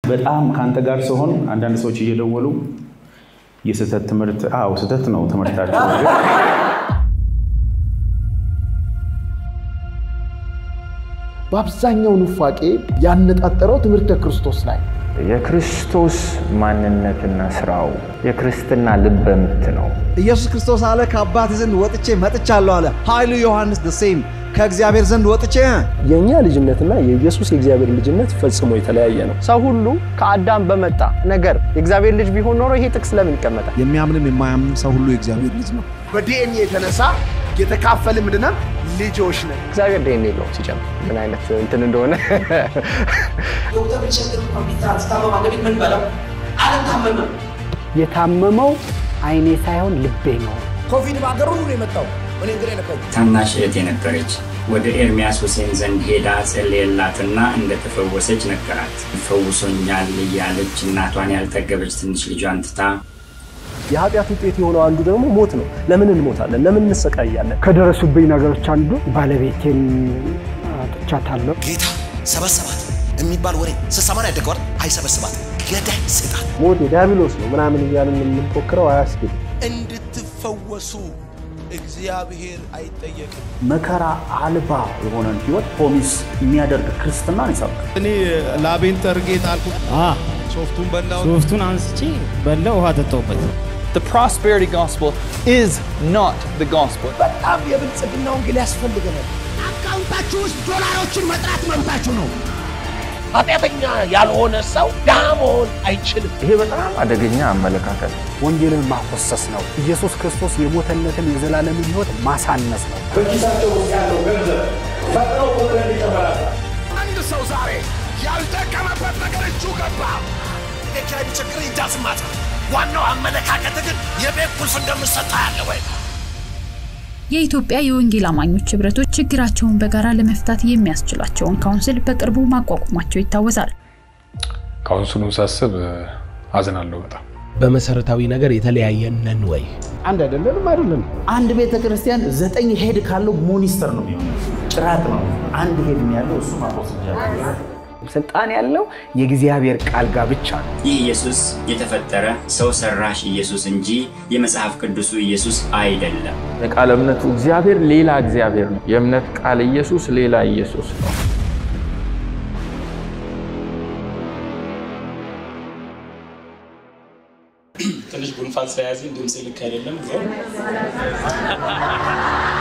በጣም ከአንተ ጋር ሲሆን አንዳንድ ሰዎች እየደወሉ የስህተት ትምህርት አዎ ስህተት ነው ትምህርታቸው በአብዛኛው ኑፋቄ ያነጣጠረው ትምህርተ ክርስቶስ ላይ የክርስቶስ ማንነትና ስራው የክርስትና ልበ ምት ነው። ኢየሱስ ክርስቶስ አለ ከአባት ዘንድ ወጥቼ መጥቻለሁ አለ። ኃይሉ ዮሐንስ ሴም ከእግዚአብሔር ዘንድ ወጥቼ የእኛ ልጅነትና የኢየሱስ የእግዚአብሔር ልጅነት ፈጽሞ የተለያየ ነው። ሰው ሁሉ ከአዳም በመጣ ነገር የእግዚአብሔር ልጅ ቢሆን ኖሮ ይሄ ጥቅስ ለምን ይቀመጣል? የሚያምንም የማያምንም ሰው ሁሉ የእግዚአብሔር ልጅ ነው። በዲኤንኤ የተነሳ የተካፈል ምንድነው ልጆች ነን። እግዚአብሔር ዴን የለውም ሲጨምር ምን አይነት እንትን እንደሆነ ዶክተር ቢቸግር ኮምፒውተር ስታመማ ለቤት ምን በለው አልታመመም። የታመመው አይኔ ሳይሆን ልቤ ነው። ኮቪድ በአገር ሁሉ ነው የመጣው። እኔ እንግዲህ ነካኝ። ታናሽ እህት የነበረች ወደ ኤርሚያስ ሁሴን ዘንድ ሄዳ ጸለየላትና እንደተፈወሰች ነገራት። ፈውሶኛል እያለች እናቷን ያልጠገበች ትንሽ ልጇን ትታ የኃጢአት ውጤት የሆነው አንዱ ደግሞ ሞት ነው። ለምን እንሞታለን? ለምን እንሰቃያለን? ከደረሱብኝ ነገሮች አንዱ ባለቤቴን አጥቻታለሁ። ጌታ ሰበሰባት የሚባል ወሬ ስሰማን ያደገዋል። አይሰበስባት ገዳይ ሰይጣን ሞት የዲያብሎስ ነው ምናምን እያልን የምንፎክረው አያስኬድም። እንድትፈወሱ እግዚአብሔር አይጠየቅም። መከራ አልባ የሆነን ህይወት ፖሚስ የሚያደርግ ክርስትናን ይሰብካል። እኔ ላቤን ጠርጌ ጣልኩ። ሶፍቱን በላው። ሶፍቱን አንስቼ በላው፣ ውሃ ጠጣሁበት። The prosperity gospel is not the gospel. በጣም የብልጽግና ወንጌል ያስፈልገናል። አካውንታችሁ ውስጥ ዶላሮችን መጥራት መብታችሁ ነው። ኃጢአተኛ ያልሆነ ሰው ድሃ መሆን አይችልም። ይሄ በጣም አደገኛ አመለካከት ነው። ወንጌልን ማኮሰስ ነው። ኢየሱስ ክርስቶስ የሞተለትን የዘላለምን ህይወት ማሳነስ ነው። በኪሳቸው ውስጥ ያለው ገንዘብ ፈጥነው ቁጥር ይጨምራል። አንድ ሰው ዛሬ ያልጠቀመበት ነገር እጁ ገባ። የኪራይ ቢቸግር ይዳስማት። ዋናው አመለካከት ግን የቤት ቁልፍ እንደምሰጣ ያለ ወይ የኢትዮጵያ የወንጌል አማኞች ህብረቶች ችግራቸውን በጋራ ለመፍታት የሚያስችላቸውን ካውንስል በቅርቡ ማቋቋማቸው ይታወሳል። ካውንስሉን ሳስብ አዝናለሁ በጣም። በመሰረታዊ ነገር የተለያየን ነን ወይ? አንድ አይደለንም አይደለም። አንድ ቤተ ክርስቲያን ዘጠኝ ሄድ ካለው ሞኒስተር ነው የሚሆነው፣ ጭራት ነው። አንድ ሄድ ያለው እሱ ማቆስ ስልጣን ያለው የእግዚአብሔር ቃል ጋር ብቻ ነው። ይህ ኢየሱስ የተፈጠረ ሰው ሰራሽ ኢየሱስ እንጂ የመጽሐፍ ቅዱሱ ኢየሱስ አይደለም። የቃል እምነቱ እግዚአብሔር ሌላ እግዚአብሔር ነው። የእምነት ቃል ኢየሱስ ሌላ ኢየሱስ ነው። ትንሽ ጉንፋን ስለያዘኝ ድምፅ ልክ አይደለም።